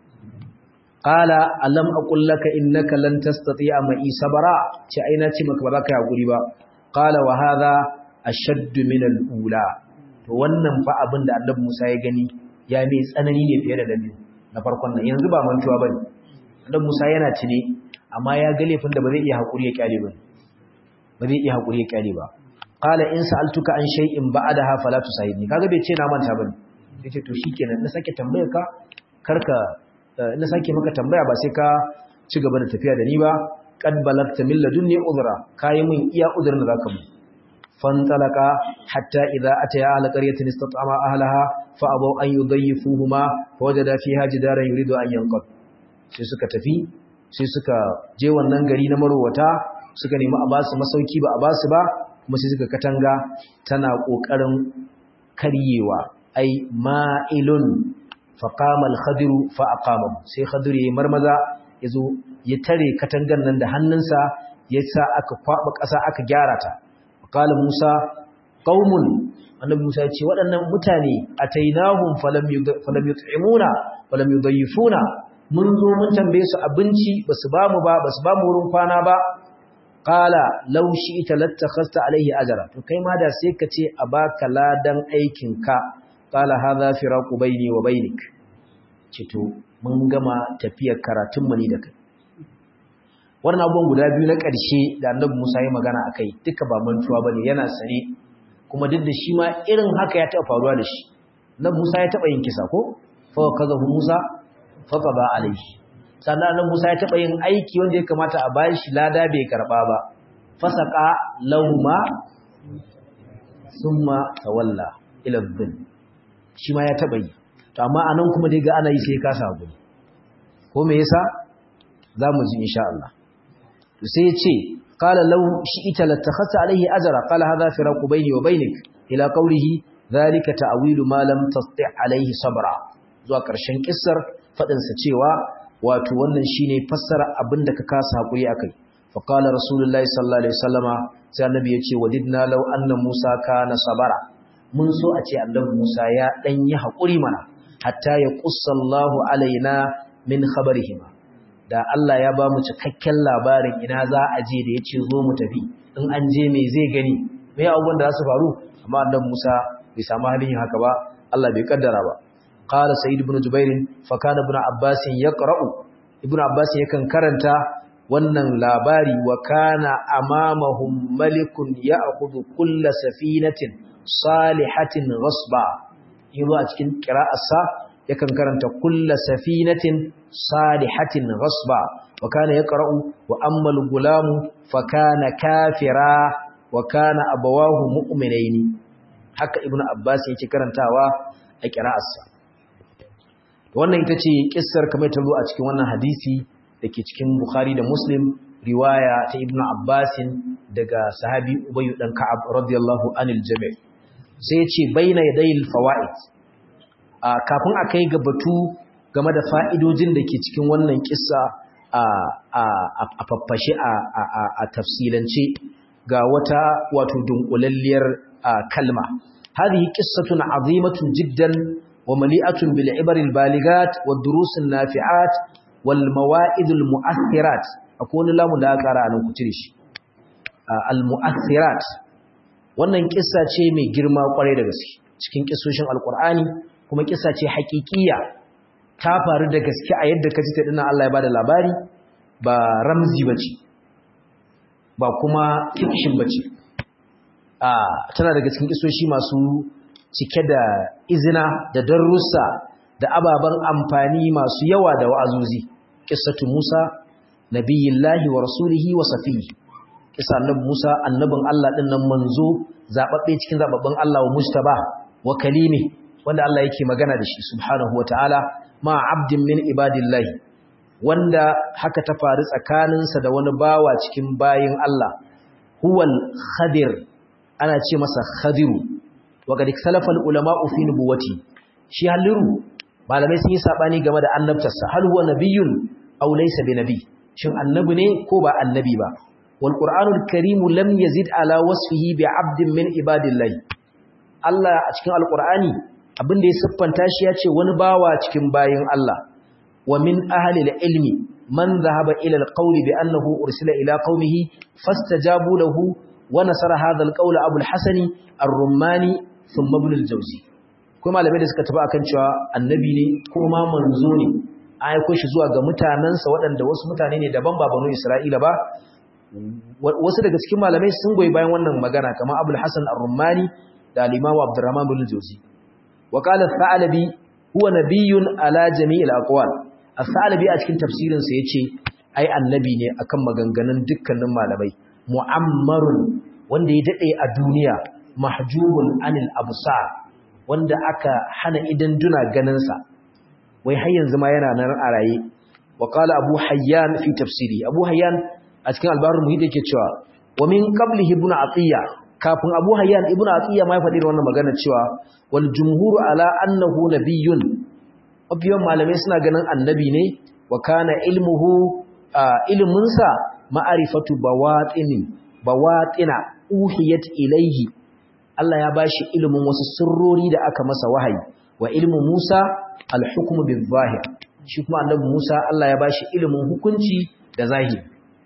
S1: qala alam aqul laka innaka lan tastati'a ma'i sabara ce ai na ce maka ba za ka hakuri ba qala wa hadha ashadd min al-ula to wannan fa abin da Annabi Musa ya gani ya mai tsanani ne fiye da dabi na farkon nan yanzu ba mantuwa bane Annabi Musa yana tune amma ya ga laifin da ba zai iya hakuri ya kyale ba ba zai iya hakuri ya kyale ba qala in sa'altuka an shay'in ba'daha fala tusahibni kaga bai ce na manta bane yace to shikenan na sake tambayar ka karka na sake maka tambaya ba sai ka ci gaba da tafiya da ni ba qad balagta min ladunni udra kai min iya udrin da zaka mu fantalaka hatta idza ataya ahla qaryatin istat'ama ahlaha fa abaw an yudayyifuhuma fawajada fiha jidaran yuridu an yanqad sai suka tafi sai suka je wannan gari na marowata suka nemi a basu masauki ba a basu ba kuma sai suka katanga tana kokarin karyewa ai ma'ilun faqama al-khadiru fa aqama sai khadir yayi marmaza yazo ya tare katangan nan da hannunsa yasa aka kwaba ƙasa aka gyara ta qala musa qaumun annabi musa ya ce waɗannan mutane atainahum falam falam yut'imuna falam yudayyifuna mun zo mun tambaye su abinci basu ba mu ba basu ba mu wurin kwana ba qala law shi'ta lattakhasta alayhi ajra to kai ma da sai ka ce a baka ladan aikin ka qala hadha firaqu bayni wa bainik ce to mun gama tafiyar karatun mu ni da kai wannan abubuwan guda biyu na ƙarshe da annabi Musa ya magana akai duka ba mantuwa bane yana sane kuma duk da shi ma irin haka ya taɓa faruwa da shi annabi Musa ya taɓa yin kisa ko fa kazahu Musa fa qada alayhi sannan annabi Musa ya taɓa yin aiki wanda ya kamata a bayan shi lada bai karba ba fasaka lauma summa tawalla ila dhil shi ma ya taba yi to amma anan kuma dai ga ana yi sai ka sabu ko me yasa zamu ji insha Allah to sai ya ce qala law shi'ita latakhassa alayhi ajra qala hadha firaqu bayni wa baynik ila qawlihi dhalika ta'wilu ma lam tasti' alayhi sabra zuwa karshen kissar fadin sa cewa wato wannan shine fassara abinda ka kasa hakuri akai fa qala rasulullahi sallallahu alaihi wasallama sai annabi yace wadidna law anna musa kana sabara mun so a ce annabi musa ya dan yi hakuri mana hatta ya qussallahu alaina min khabarihima da Allah ya ba mu cikakken labarin ina za a je da yace zo mu tafi in an je me zai gani me abubuwan da za su faru amma annabi musa bai samu halin haka ba Allah bai kaddara ba قال سيد بن جبير فكان ابن عباس يقرأ ابن عباس yakan karanta wannan labari wa kana amamahum malikun ya'khudhu kull safinatin salihatin ghasba yazo a cikin qira'arsa yakan karanta kull safinatin salihatin ghasba wa kana yaqra'u wa amma al-gulamu fa kana kafira wa kana abawahu mu'minaini haka ibnu abbas yake karantawa a qira'arsa wannan ita ce kissar kamar ta zo a cikin wannan hadisi da ke cikin Bukhari da Muslim riwaya ta Ibn Abbasin daga sahabi Ubayy dan Ka'ab radiyallahu anil jami' sai ce baina yadayil fawaid a kafin a kai ga batu game da fa'idojin da ke cikin wannan kissa a a a faffashe a a a tafsilance ga wata wato dunkulalliyar kalma hadhihi qissatun azimatun jiddan ومليئة بالعبر البالغات والدروس النافعات والموائد المؤثرات أكون لا مداكرة أن كتريش المؤثرات wannan kissa ce mai girma kwarai da gaske cikin kissoshin alkur'ani kuma kissa ce hakikiya ta faru da gaske a yadda kaji ta dinnan Allah ya bada labari ba ramzi bace ba kuma fiction bace a tana daga cikin kissoshi masu cike da izina da darussa da ababen amfani masu yawa da wa'azuzi qissatu Musa nabiyillahi wa rasulihi wa safihi kisa annabi Musa annabin Allah din nan manzo zababbe cikin zababban Allah wa mustaba wa kalimi wanda Allah yake magana da shi subhanahu wa ta'ala ma abdin min ibadillahi wanda haka ta faru tsakaninsa da wani bawa cikin bayin Allah huwal khadir ana ce masa khadiru وقد اختلف العلماء في نبوته shi halliru malamai sun yi sabani game da annabtarsa hal huwa nabiyyun aw laysa binabi shin annabi ne ko ba annabi ba wal qur'anul karim lam yazid ala wasfihi bi 'abdin min ibadillahi Allah a cikin alqur'ani abinda ya siffanta shi ya ce wani bawa cikin bayin Allah wa min ahli ilmi man dhahaba ila alqawli bi annahu ursila ila qaumihi fastajabu lahu wa nasara hadha alqawl abu alhasani ar-rummani thumma ibn al-jawzi kuma malamai da suka tafi akan cewa annabi ne kuma manzo ne an aiko shi zuwa ga mutanansa waɗanda wasu mutane ne daban ba banu Isra'ila ba wasu daga cikin malamai sun goyi bayan wannan magana kamar Abul Hasan Ar-Rummani da al-Imam Abdurrahman bin Jawzi wa qala Thalabi huwa nabiyyun ala jami'il aqwal Thalabi a cikin tafsirin sa yace ai annabi ne akan maganganun dukkanin malamai mu'ammarun wanda ya dade a duniya mahjubun anil absar wanda aka hana idan duna ganinsa wai har yanzu ma yana nan a raye wa qala abu hayyan fi tafsiri abu hayyan a cikin albarul muhit yake cewa wa min qablihi ibn atiya kafin abu hayyan ibn atiya ma ya faɗi wannan magana cewa wal jumhur ala annahu nabiyyun abiyan malamai suna ganin annabi ne wa kana ilmuhu ilmunsa ma'arifatu bawatini bawatina uhiyat ilayhi Allah ya bashi ilimin wasu sirrori da aka masa wahayi wa ilmu Musa al-hukmu bil-zahir shi kuma annabi Musa Allah ya bashi ilimin hukunci da zahiri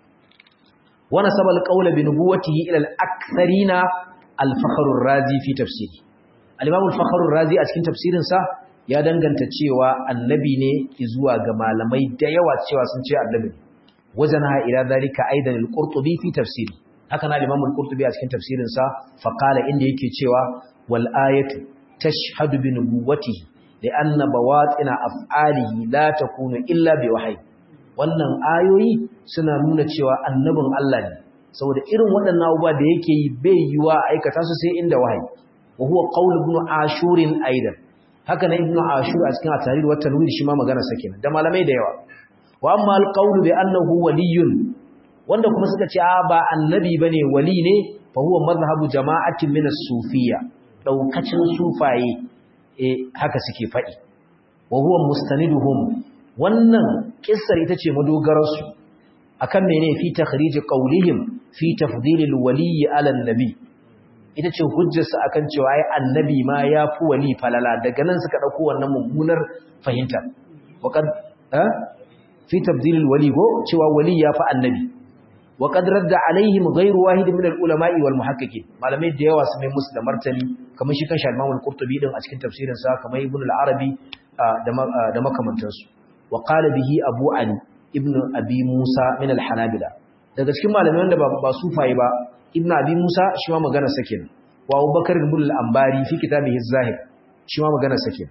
S1: wa nasaba al-qawla bi nubuwwatihi ila al-aktharina al-fakhr ar-razi fi tafsiri al-imam al-fakhr ar-razi a cikin tafsirin sa ya danganta cewa annabi ne zuwa ga malamai da yawa cewa sun ce annabi wajanaha ila dhalika aidan al-qurtubi fi tafsiri haka na Imam al-Qurtubi a cikin tafsirin sa fa qala inda yake cewa wal ayatu tashhadu bi nubuwwatihi li anna bawatina af'alihi la takunu illa bi wahyi wannan ayoyi suna nuna cewa annabin Allah ne saboda irin waɗannan abubuwa da yake yi bai yiwa aikata su sai inda wahayi wa huwa qaul ibn ashur aidan haka na ibn ashur a cikin at-tahrir wa tanwir shi ma magana sake da malamai da yawa wa amma al-qaul bi annahu waliyyun wanda kuma suka ce a ba annabi bane wali ne fa huwa madhhabu jama'atin min as-sufiyya daukacin sufaye eh haka suke faɗi wa huwa mustaniduhum wannan kissar ita ce madogararsu akan mene fi takhrij qawlihim fi tafdilil wali ala nabi ita ce hujjarsu akan cewa ai annabi ma ya fi wali falala daga nan suka dauko wannan mummunar fahimta waqad eh fi tafdilil wali go cewa wali ya fi annabi waqad radda alaihim ghayru wahid min al ulama'i wal muhaqqiqin malamai da yawa su mai musu da martani kamar shi kan Imam al-Qurtubi din a cikin tafsirin sa kamar Ibn al-Arabi da makamantansu wa qala bihi Abu Ali ibn Abi Musa min al-Hanabila daga cikin malamai wanda ba sufaye ba Ibn Abi Musa shi ma magana sakin wa Abu Bakar ibn al-Ambari fi kitabihi az-Zahir shi ma magana sakin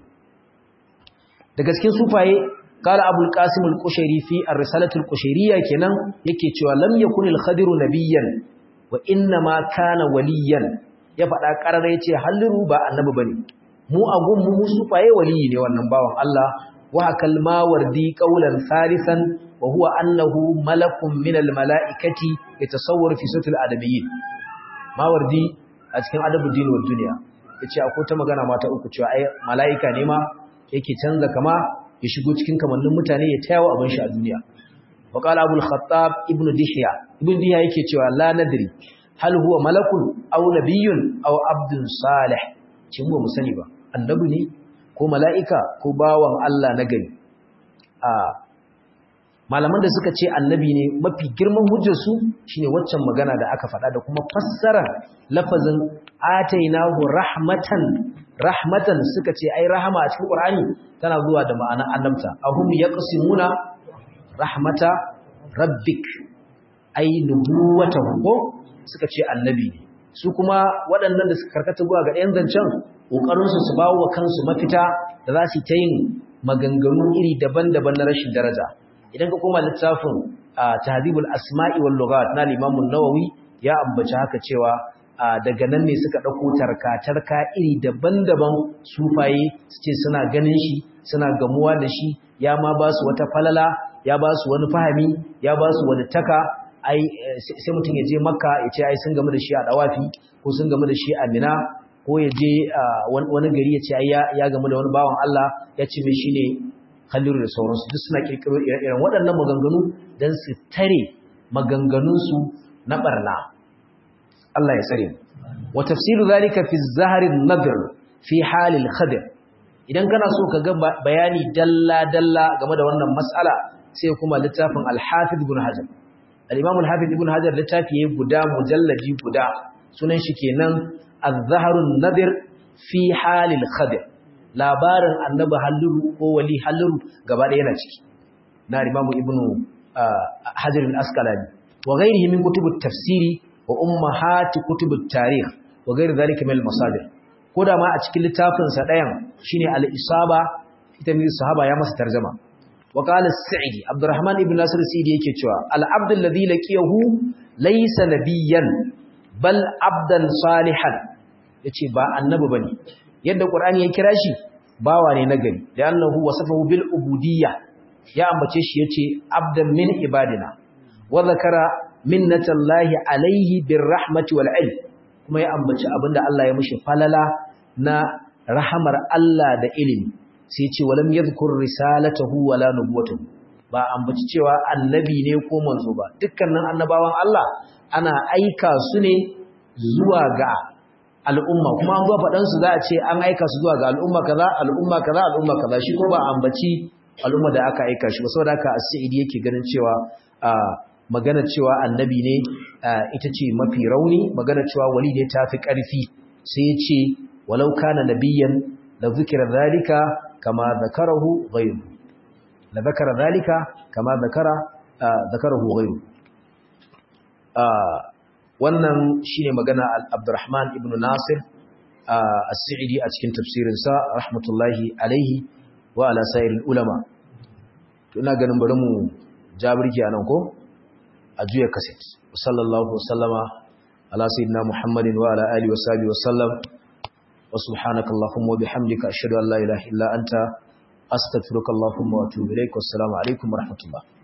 S1: daga cikin sufaye qala Abu al-Qasim al-Qushairi fi ar-Risalatu al-Qushairiyya kenan yake cewa lam yakun al-Khadir nabiyyan wa inna ma kana waliyan ya faɗa ƙarar yace halliru ba annabi bane mu a gunmu mu sufaye waliyi ne wannan bawan Allah wa kalma wardi qaulan salisan wa huwa annahu malakun min almalaikati yatasawwaru fi sutul adabiyyin mawardi a cikin adabuddin wa dunya yace akwai ta magana mata uku cewa ai malaika ne ma yake canza kama ya shigo cikin kamannin mutane ya tayawa abin shi a duniya wa qala abul khattab ibnu dihya ibnu dihya yake cewa la nadri hal huwa malakun aw nabiyyun aw abdun salih cin mu sani ba annabi ne ko mala'ika ko bawan Allah na gari a malaman da suka ce annabi ne mafi girman hujjarsu shine waccan magana da aka faɗa da kuma fassara lafazin atainahu rahmatan rahmatan suka ce ai rahama a cikin Qur'ani tana zuwa da ma'anar annabta ahum yaqsimuna rahmata rabbik ai nubuwatahu ko suka ce annabi ne su kuma waɗannan da suka karkata zuwa ga ɗayan zancen ƙoƙarinsu su bawo wa kansu mafita da za su ta yin maganganu iri daban-daban na rashin daraja idan ka koma littafin tahdhibul asma'i wal lughat na Imam nawawi ya ambaci haka cewa daga nan ne suka ɗauko tarka-tarka iri daban-daban sufaye su ce suna ganin shi suna gamuwa da shi ya ma ba su wata falala ya ba su wani fahami ya ba su wani taka ai sai mutum ya je makka ya ce ai sun gamu da shi a dawafi ko sun gamu da shi a mina ko ya je wani gari ya ce ai ya gamu da wani bawan Allah ya ce mai shine Khalilu da sauransu duk suna kirkiro irin waɗannan maganganu dan su tare maganganunsu na barna Allah ya tsare wa tafsiru zalika fi zahri an-nadr fi hal al-khadir idan kana so ka ga bayani dalla dalla game da wannan mas'ala sai kuma littafin al-Hafiz ibn Hajar al-Imam al-Hafiz ibn Hajar littafi yayin guda mujalladi guda sunan shi kenan az-zahru an-nadir fi hal al-khadir labarin annabi halluru ko wali halluru gaba da yana ciki na Imam ibn Hajar al-Asqalani wa ghayrihi min kutub at-tafsiri wa ummahati kutub at-tarikh wa ghayr dhalika min al-masadir koda ma a cikin littafin sa dayan shine al-isaba ita min sahaba ya masa tarjuma wa qala as-sa'idi abdurrahman ibn nasir as-sa'idi yake cewa al-abd alladhi laqiyahu laysa nabiyyan bal abdan salihan yace ba annabi bane yadda qur'ani ya kira shi bawa ne na gari da annahu wasafahu bil ubudiyya ya ambace shi yace abdan min ibadina wa zakara minnatallahi alaihi birrahmati wal ilm kuma ya ambaci abinda Allah ya mishi falala na rahamar Allah da ilimi sai ce walam yadhkur risalatahu wala nubuwatahu ba ambaci cewa annabi ne ko manzo ba dukkanin annabawan Allah ana aika su ne zuwa ga al'umma kuma an zo faɗan su za a ce an aika su zuwa ga al'umma kaza al'umma kaza al'umma kaza shi ko ba ambaci al'umma da aka aika shi ba saboda haka as-sa'idi yake ganin cewa magana cewa annabi ne ita ce mafi rauni magana cewa wali ne tafi ƙarfi sai ya ce walau kana nabiyyan la zikira zalika kama zakarahu ghayru la zakara zalika kama zakara zakarahu ghayru wannan shine magana Abdurrahman ibn Nasir as-Sa'idi a cikin tafsirin sa rahmatullahi alaihi wa ala sa'iril ulama to ina ganin bari mu jabirki anan ko a juya kaset sallallahu wasallama ala sayyidina muhammadin wa ala alihi wa sahbihi wa sallam wa subhanaka allahumma wa bihamdika ashhadu an la ilaha illa anta astaghfiruka allahumma wa atubu ilaik wassalamu alaikum wa rahmatullah